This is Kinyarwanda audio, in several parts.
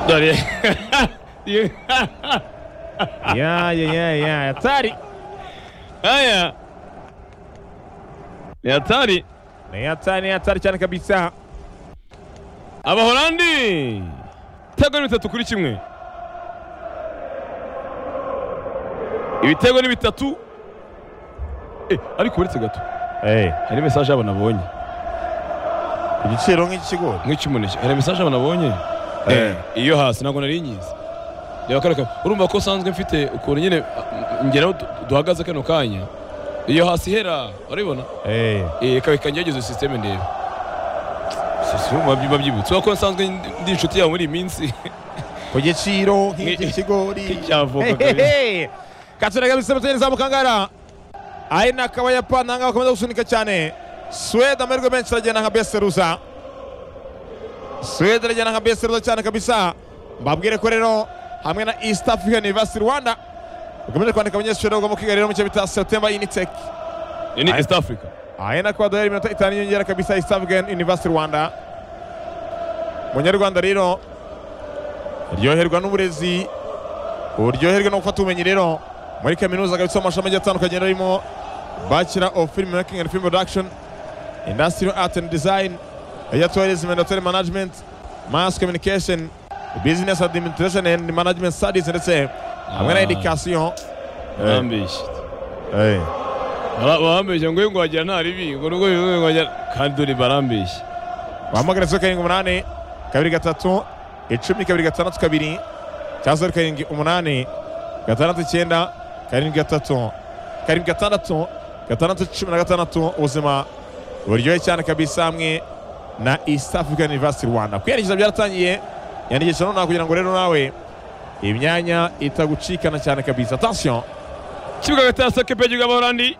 Dori. Diego. Ya, ya, ya, ya. Hatari. Haya ni hatari. Ni hatari, ni hatari cyane kabisa. Abaholandi ibitego ni bitatu kuri kimwe. Ibitego ni bitatu. Eh, ariko uretse gato Eh, hari mesaje y'abantu abonye ku giciro nk'iki kigo. nk'icy'umuneke hari mesaje abantu abonye Eh. iyo hasi ntabwo nari nyizi reba kano kantu. urumva ko usanzwe mfite ukuntu nyine ah, ngeraho du- duhagaze kano kanya iyo hasi ihera urabibona Eh, Eh, reka reka ngerageze sisiteme ndebe sibyuma byibutse urabona ko nsanzwe ndi- ndi inshuti yawe muri iyi minsi ku giciro Ni- nk'iki kigori. nk'icyavoka kabisa Hehehe. Katsura kabisa mutende za Mukangara. Ari nakaba Japan nanga bakomeza gusunika cyane. Sweden amahirwe menshi aragenda nka Beseruza. Sweden aragenda nka Beseruza cyane kabisa. Mbabwire ko rero hamwe na East African University Rwanda bakomeje kwandika abanyeshuri bagomba kwiga rero mu cyo bita September Unitech. Iyi ni east africa Aha na kwa doyari iminota itanu y'inyongera kabisa East African University Rwanda. Munyarwanda rero ryoherwa n'uburezi uryoherwe no gufata ubumenyi rero muri kaminuza kabisa mu mashami agiye atandukanye rero arimo Bachelor of Film Making and Film Production Industrial Art and Design ya Tourism and Hotel Management Mass Communication Business Administration and Management Studies ndetse hamwe na Ah. Education barambeshye Bara- barambeshye ngo ngo wagira nta ribi ngo nubwo bivuze ngo wagira kandi dore barambeshye wahamagara zeru karindwi umunani kabiri gatatu icumi kabiri gatandatu kabiri cyangwa zeru karindwi umunani gatandatu icyenda karindwi gatatu karindwi gatandatu gatandatu cumi na gatandatu ubuzima buryoshye cyane kabisa hamwe na East African University Rwanda kwiyandikisha byaratangiye yandikisha nonaha kugira ngo rero nawe imyanya itagucikana cyane kabisa attention ikibuga hagati ya sakepe gihugu abaholandi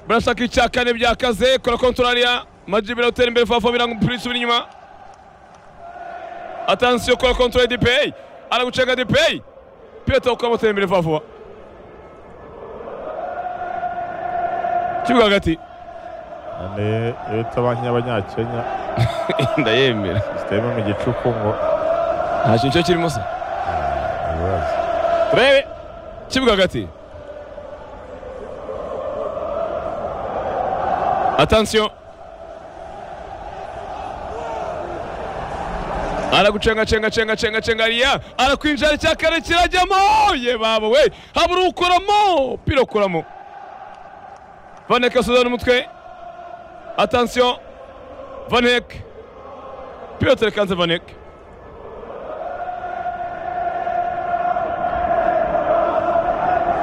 barashaka icya kane byakaze kora kontorariya majibira utera imbere fafa birango umupira usubira inyuma atansiyo kora kontorari dipeyi aragucenga dipeyi piyeta ukaba utera imbere fafa ikibuga hagati leta banki y'abanyakenya ndayemera siteme mu gicuku ngo nta kintu cyo kirimo se turebe ikibuga hagati atansiyo aragucenga cenga cenga cenga cenga riya arakwinjira icya kare kirajyamo ye baba we habura ukuramo pira ukuramo vanek asuzana umutwe atansiyo vanek piyotere kanze vanek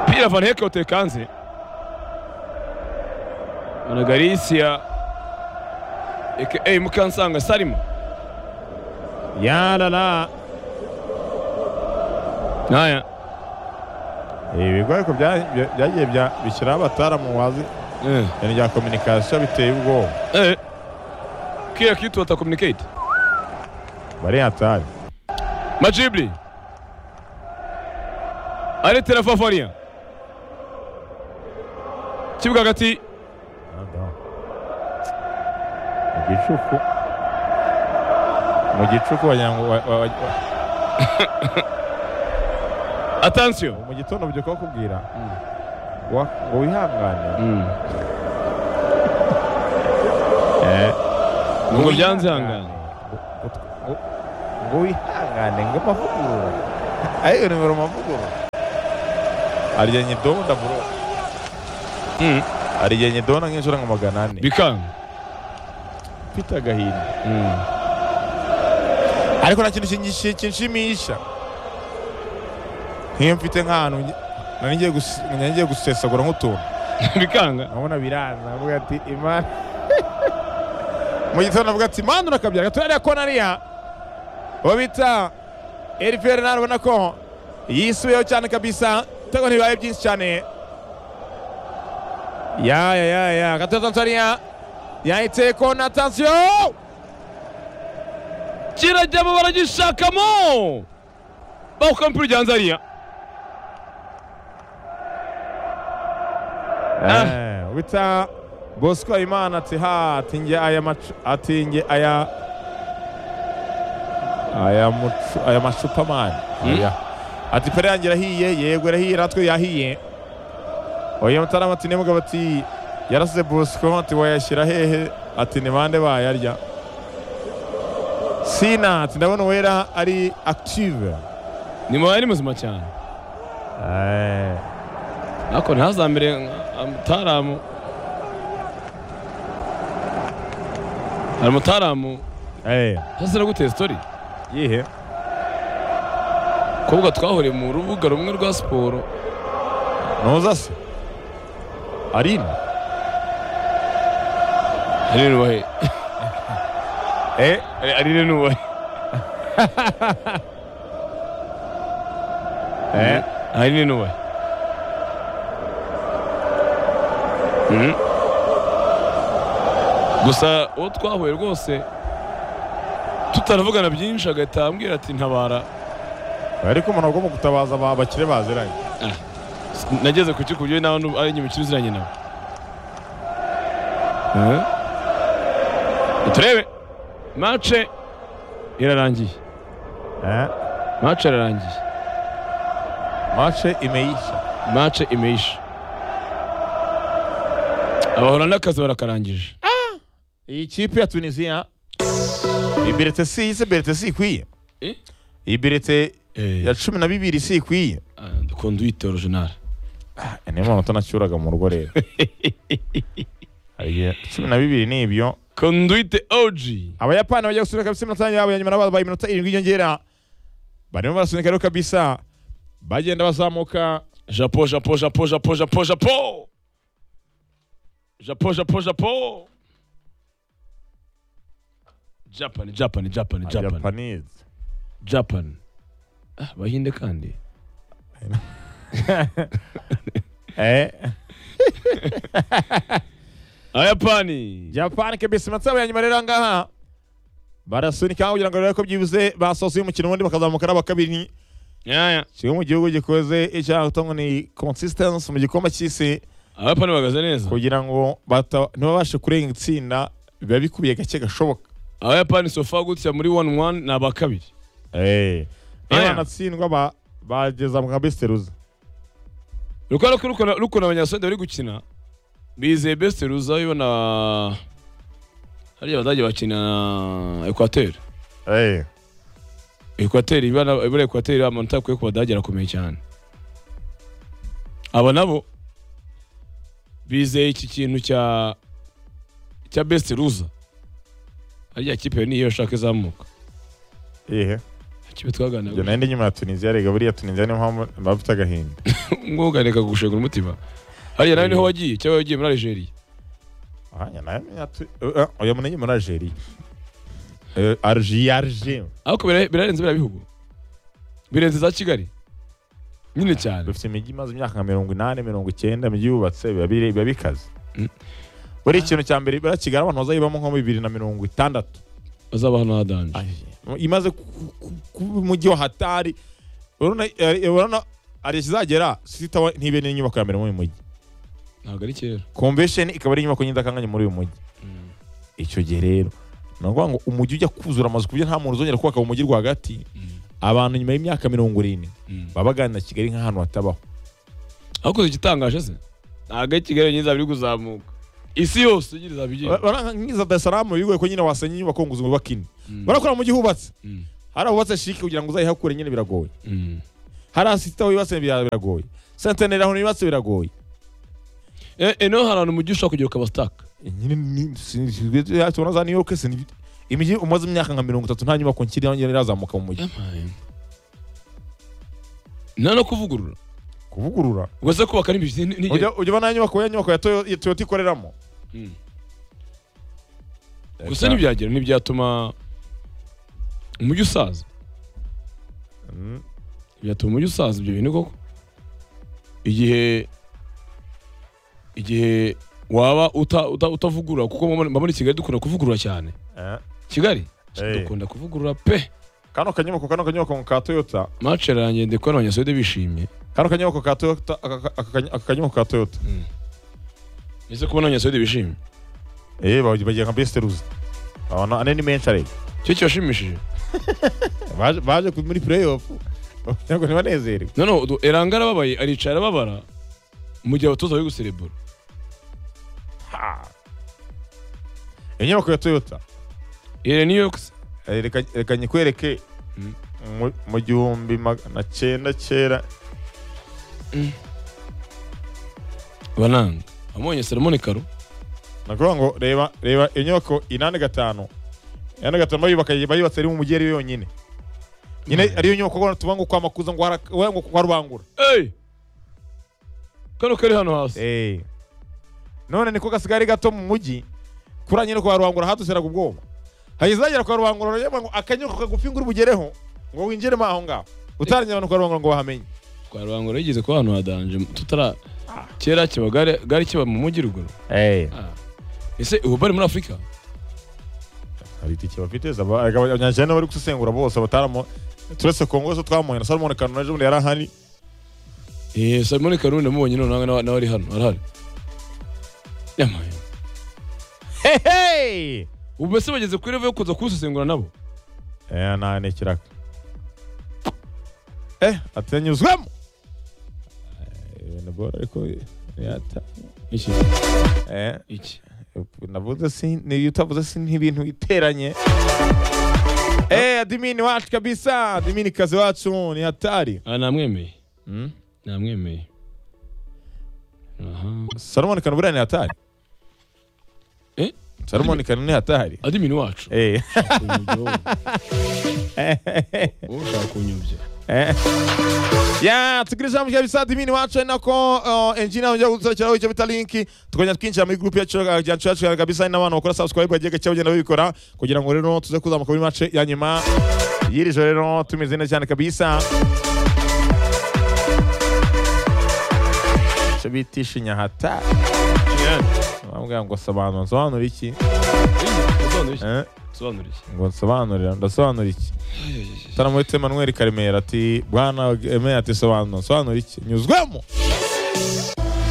pira vanek uteye kanze na garisia aka mukansanga salima yarara Aya. ibigo ariko bya- bya- byagiye bya- bishyiraho abataramu wazi Eh. ibintu bya kominikasiyo biteye ubwoba Eh. Kila kitu wata communicate. bari hatari Majibli. Aretera Fafaria. Kibuga hagati mu gicuku mu gicuku wagira ngo wa- wa- wa- attention. mu gitondo byuka bakubwira wa- ngo wihangane Eh, Ngo ngo byanze wihangane. hangane. Ngo- ngo- ngo- ngo wihangane ngo amavugurura ayo nimero amavugurura aryenye dobo ndaburo Mm. aryenye dobo na nk'inshuro nka magana ane Bikanga. mfite agahinda Mm. ariko nta kintu kingishi- kinshimisha nk'iyo mfite nk'ahantu nge- nari ngiye gus- nari ngiye gusesagura nk'utuntu Bikanga. nkabona biranza avuga ati imana mu gitondo avuga ati imana urakabyara gato yariya konariya uwo bita eriferi nawe ubona ko yisubiyeho cyane kabisa ibitego ntibibaye byinshi cyane ya ya ya ya gato tanzania yahitse kona tansiyo kirajyamo baragishakamo bawuka mpira ujyanze hariya Eh, wita bosco imana ati ha atinge aya macu atinge aya aya mucu- aya macupa mani oya ati pere yanjye irahiye yego irahiye natwe yahiye oya mutarama ati nimbwa bati yarasize bosco ati wayashyira hehe ati ni bande bayarya sina ati ndabona uwera ari active ni mu ari muzima cyane Eh, ariko ntazambere nka mutaramu hari umutaramu eh, hasi gute sitori yihe kuvuga twahuriye mu rubuga rumwe rwa siporo ntuza se arina arinini ubahe eh arinini ubahe eh arinini ubahe Mhm. gusa uwo twahuye rwose tutaravugana byinshi agahita ambwira ati ntabara ariko umuntu agomba gutabaza aba bakire baziranye nageze ku kiku nawe n'ubu ari inyuma ikiri uziranye nawe Eh? turebe mace irarangiye eh mace irarangiye mace imeisha mace imeisha abahora n'akazi barakarangije iyi kipe ya tunisiya iyi berete si iyi se berete si ikwiye Eh? iyi berete ya Eh, cumi na bibiri si ikwiye ah, dukunda uyita orojinari niyo muntu utanacyuraga mu rugo rero Hari igihe cumi na bibiri ni ibyo kunda uyite oji abayapani bajya gusunika kabisa iminota yabo ya nyuma nabo babaye iminota irindwi y'inyongera barimo barasunika rero kabisa bagenda bazamuka japo japo japo japo japo japo japo japo japo japan japan japan japan japanese Japan. Ah, Bahinde kandi. eh Ayapani. Japan kabisa iminota yabo ya nyuma rero aha ngaha barasunika kugira ngo rero ko byibuze basoza umukino ubundi bakazamuka nabo kabiri Yaya. kimwe mu gihugu gikoze icyaha gutangwa ni consistency mu gikombe cy'isi Ayapani bagaze neza. kugira ngo bata- ntibabashe kurenga itsinda biba bikubiye gake gashoboka Ayapani sofa gutya muri 1-1 ni abakabiri. niba Aya. banatsindwa ba- bageza mu kabesiteruza Rukora kurukora rukora abanyasode bari gukina. Bizeye best ruza yo na Hariya abadage bakina na Equateur. Equateur ibana ibara Equateur amanota akwiye ku badage arakomeye cyane. Aba nabo bizeye iki kintu cya cya best ruza. Hariya kipe niyo shaka izamuka. ihe kibe twaganira njye nari ndi nyuma ya tunisiya rega buriya tunisiya niyo mpamvu mba mfite agahinda mwuganira gushengura umutima hariya nawe niho Mm. wagiye cyangwa wagiye muri Algeria Aya, nayo ni ya tu- Eh, eh, oya muri muri algeria Eh, arji arji ariko bira- birarenze biriya bihugu birenze za Kigali nyine cyane dufite imijyi imaze imyaka nka mirongo inani mirongo icyenda imijyi yubatse biba biri- biba bikaze Mm. buri ikintu cya mbere buriya kigali abantu bazayibamo nko bibiri na mirongo itandatu bazaba hano hadanje imaze ku- ku- kuba umujyi wa hatari urabona eh, urabona hari ikizagera sitawa ntibe n'inyubako ya mbere muri uyu mujyi ntabwo ari kera convention ikaba ari inyubako y'indakanganye muri uyu mujyi icyo gihe rero ni ukuvuga ngo umujyi ujya kuzura amazu ku buryo nta muntu uzongera kubaka mu mujyi rwagati abantu nyuma y'imyaka mirongo irindwi baba baganira kigali nk'ahantu hatabaho ariko igitangaje se ntabwo ari Kigali nyine izaba iri kuzamuka isi yose nyine izaba igiye Bara- nk'iza dasaramu bigoye ko nyine wasenya inyubako ngo uzubake ine Mm. barakora mu mujyi hubatse Mm. hari ahubatse shiki kugira ngo uzayihakure nyine biragoye Mm. hari asita yubatse bira- biragoye santeneri ahantu yubatse biragoye Eh, eno hari ahantu mu gihe ushobora kugera ukaba sitaka nyine ni- si- si- ya- tubona za New York si- imijyi umaze imyaka nka mirongo itatu nta nyubako nkiri yongera irazamuka mu mujyi nta no kuvugurura kuvugurura ubwo se kubaka n'imibiri ntigeze ujya ujya ubona ya nyubako ya nyubako ya Toyo- ya Toyota ikoreramo Mm. gusa ntibyagera ntibyatuma umujyi usaza Mm, byatuma umujyi usaza ibyo bintu koko igihe igihe waba uta, uta, utavugurura kuko mba mbona- mba muri kigali dukunda kuvugurura cyane eh. kigali Eh. dukunda kuvugurura pe kano kanyubako kano kanyubako ka Toyota mace ranjye ndi kubona abanyasuwede bishimye kano kanyubako ka Toyota aka- aka- aka kanyu- aka kanyubako ka Toyota ese kubona abanyasuwede bishimye eh bagiye nka best ruzi abana ane ni menshi ariko cyo kibashimishije baje baje ku- muri playoff bagira ngo ntibanezerwe noneho udu- eranga arababaye aricara arababara mu gihe abatoza bari guserebura Ha! inyubako ya toyota iri new york se Eh, reka reka nyikwereke Mm. mu- mu gihumbi magana cyenda cyera bananga wamubonye seremoni karo nakuvuga ngo reba reba inyubako inani gatanu inani gatanu bayubaka bayubatse ari mu mujyi ari yo yonyine nyine ariyo nyubako ubona tuba ngo kwa makuza ngo haraka- we- ngo kwa rubangura eyi kano kari hano hasi Eh. none niko gasigaye ari gato mu mujyi kuri nyine kwa rubangura haduseraga ubwoba hahise hagera kwa rubangura ureba ngo akanyubako kagufi ngo ubugereho ngo winjiremo aho ngaho utarangira abantu kwa rubangura ngo bahamenye kwa rubangura yigeze kuba ahantu hadanje tutara kera kiba gare gare kiba mu mujyi ruguru ese ubu bari muri afurika hari itike bafite zaba- abanyajene bari gusesengura bose bataramo turetse kongo zo twamuye na salomon kanuna ejo bundi yari ahari eee seremoni karo ndamubonye none nawe nawe ari hano arahari yamaye hehe ubu mbese bageze kuri revo yo kuza kuwusesengura nabo Eh, nta ni ikiraka eh atanyuzwemo Eh, ibintu bora ariko yata iki eh iki navuze si niyo utavuze si n'ibintu biteranye eh adimini wacu kabisa adimini kazi wacu ni hatari aha namwemeye namwemeye aha salomon kanubura ni hatari Eh? salomon kanubura ni hatari adimini wacu eh ushaka kunyobya ya tukiri ijambo rya bisa dimini wacu ari nako uh, engineer wongera gusohokeraho icyo bita linki tukongera twinjira muri group yacu ya yacu yacu kabisa hari n'abantu bakora subscribe bagiye gake bagenda babikora kugira ngo rero tuze kuzamuka muri match ya nyuma y'iri joro rero tumeze neza cyane kabisa icyo bita ishinya hata bambwira ngo sobanura nsobanura iki sobanura iki Eh, sobanura iki ngo nsobanurira ndasobanura iki taramuhitse Emmanuel Karemera ati bwana Emmanuel ati sobanura sobanura iki nyuzwemo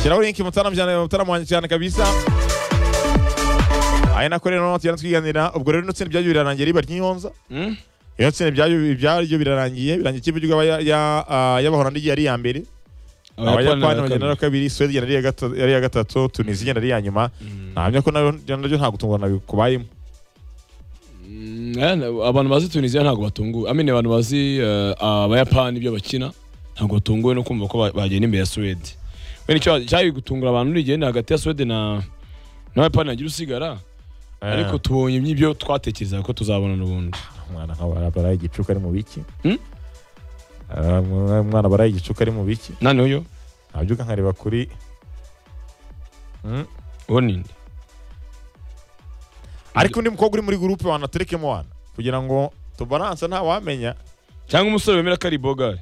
shyiraho linki mutaramuhanye mutaramuhanye cyane kabisa ari nako rero tugenda twiganira ubwo rero ino tsinda byagiye birarangiye riba ry'iyonza Hmm? ino tsinda byaryo byaryo birarangiye birangiye ikipe ry'ugaba ya- ya- ah, y'abahorandi yari iya mbere abayapani bagenda ari iya kabiri suwede igenda ari iya gata- ari iya gatatu tunisi igenda ari iya nyuma Mm. nahamya ko nayo naryo nta gutungurana bikubayemo Mm, eh, abantu bazi tunisiya ntabwo batunguwe amene abantu bazi eh, abayapani ibyo bakina ntabwo batunguwe no kumva ko ba- bagenda imbere ya suwede wenda icyo cyari gutungura abantu ni igihe ni hagati ya suwede na n'abayapani hagira usigara ariko tubonye ibyo twatekerezaga ko tuzabona n'ubundi umwana nk'aba baraye igicuku ari mu biki Hmm? Ah, umwana baraye igicuku ari mu biki nani uyo nabyuka nkareba kuri Hmm? uwo ni nde ariko undi mukobwa uri muri gurupe wanaterekemo wana kugira ngo tubaranse ntawamenya cyangwa umusore wemera ko ari bogari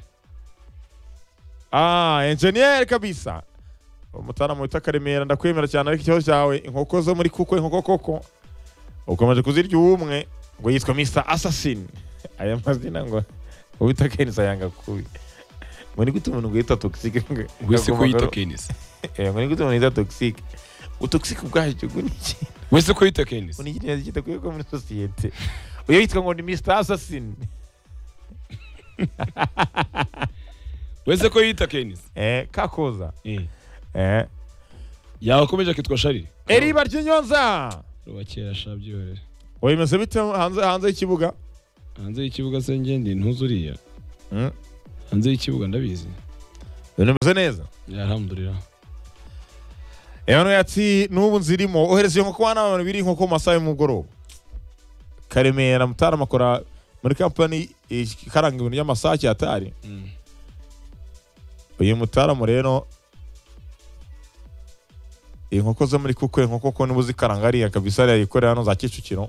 ah enjeniyeri kabisa umutaramu wita karemera ndakwemera cyane ariko ikibazo cyawe inkoko zo muri kuko inkoko koko ukomeje kuzirya uwumwe ngo yitwa mr assassin aya mazina ngo uwita kenisa yanga kubi ngo ni gute umuntu ngo yita toxic wese ko yita Agomba- kenisi Eh, ngo ni gute umuntu yita toxic utoxic ubwacyo ngo ni iki wese ko yita kenisi ni ikintu kidakwiye kuba muri sosiyete uyu yitwa ngo ni mr assassin wese ko yita kenisi eh kakoza Eh. eh yakomeje akitwa sharire eriba ry'inyonza ruba kera shabyorera wemeze bite hanze hanze y'ikibuga hanze y'ikibuga se ngende ntuzuriya Mm. hanze y'ikibuga ndabizi bimeze neza yarahamburira Evan yati n'ubu nzirimo ohereza iyo nkoko wana abantu biri inkoko mu masaha y'umugoroba karemera mutarama akora muri kampani ikaranga ibintu by'amasake yatari uyu mutarama rero inkoko zo muri kuko inkoko ko niba uzikaranga hariya kabisa hariya yikorera hano za kicukiro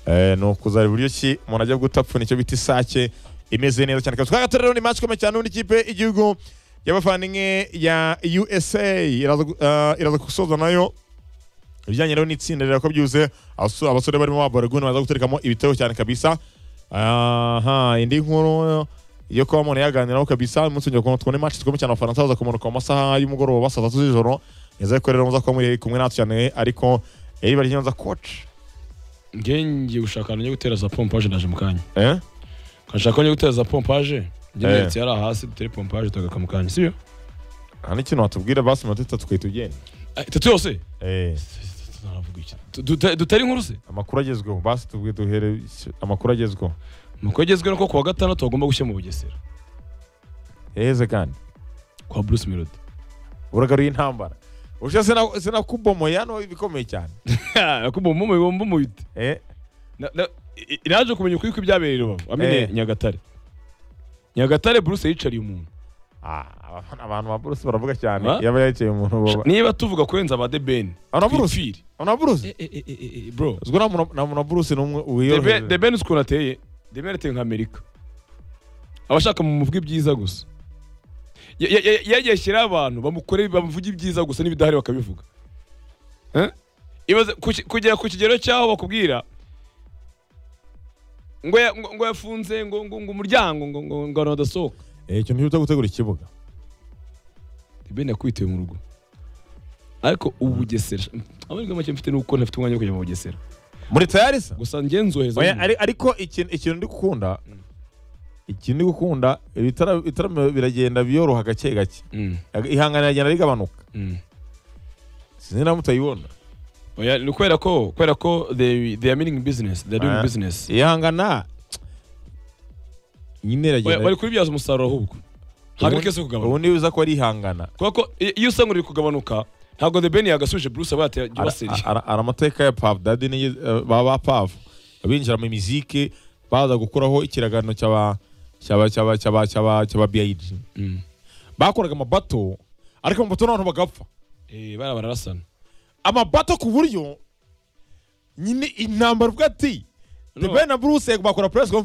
Eh, ni ukuzara uburyo ki umuntu ajya gutapfuna icyo bita isake imeze neza cyane kabisa twagatore rero ni match ikomeye cyane ubundi ikipe y'igihugu y'abavandimwe ya USA iraza gu- eh, iraza gusoza nayo ibijyanye rero n'itsinda rero ko byuze abaso- abasore barimo ba Balogun baza guterekamo ibitego cyane kabisa aha indi nkuru yo kuba umuntu yaganiraho kabisa umunsi wongera ukuntu twone match zikomeye cyane abafaransa baza kumanuka mu masaha y'umugoroba saa tatu z'ijoro nizere ko rero muza kuba muri kumwe natwe cyane ariko Eriba Ryonza coach ngiye ngiye gushaka ahantu njya gutera za pompaje naje mu kanya Eh? nkashaka aho njya gutera za pompaje njye Eh. neretse hariya hasi dutere pompaje tugaka mu kanya sibyo nta n'ikintu watubwira basi minota itatu twe tugenda Ah, itatu yose Eh, Naravuga iki? Duta- dutari inkuru se amakuru agezweho basi tubwire duhere amakuru agezweho Amakuru agezweho ni ko kuwa gatandatu bagomba gushya mu bugesera heze kandi kwa bruce melody uragaruye intambara usha sina- sinakubomoye hano ibikomeye cyane nakubomba umubomba umubite Eh, Na- na- i- naje kumenya ukuri kw'ibyabereye i rubavu amenye Eh. nyagatare nyagatare bruce yicariye umuntu ah, abafana- abantu ba buruse baravuga cyane Ba? yaba yakeye umuntu baba niba tuvuga kurenza ba debeni Ana Bruce? na buruse bro uzwi na muna- na muna buruse n'umwe Debe- wiyoroheje debeni uzi ukuntu ateye debeni ateye nka amerika aba ashaka mumuvuga ibyiza gusa Ya- ya- ya- yagiye ashyiraho abantu bamukore bamuvuga ibyiza gusa n'ibidahari bakabivuga Eh? Ibaze- ku ki- kugera ku kigero cy'aho bakubwira ngo ya- ngo- ngo yafunze ngo ngo ngo umuryango ngo ngo ngo abantu badasohoka Eh, ikintu cy'uta gutegura ikibuga debeni yakwitiwe mu rugo ariko ubu bugesera amahirwe make mfite ni uko ntafite umwanya wo kujya mu bugesera muri tayari se gusa ngenzohereza Oya, ari- ariko ikintu ikintu ndi gukunda ikintu ndi gukunda ibitara- ibitaramo biragenda biyoroha gake gake Mm, ihangana iragenda rigabanuka mm. sinzi na mutayibona Oya, ni kubera ko kubera ko they they are meaning business they are doing Ah. business ihangana nyine Oya, bari iragenda kubibyaza umusaruro ahubwo ntabwo ari kese kugabanuka ubu niba uza ko ari ihangana kubera ko i- iyo usanga uri kugabanuka ntabwo the ben yagasubije bruce aba Ara- yatera ara- ara amateka ya pav dadi ni ba pav binjira mu miziki baza gukuraho ikiragano cyaba cyaba cyaba cyaba cyaba cyaba BIG bakoraga amabato ariko amabato n'abantu bagapfa eh bara bararasana amabato ku buryo nyine intambara ubwo ati No. The Ben na Bruce bakora press conference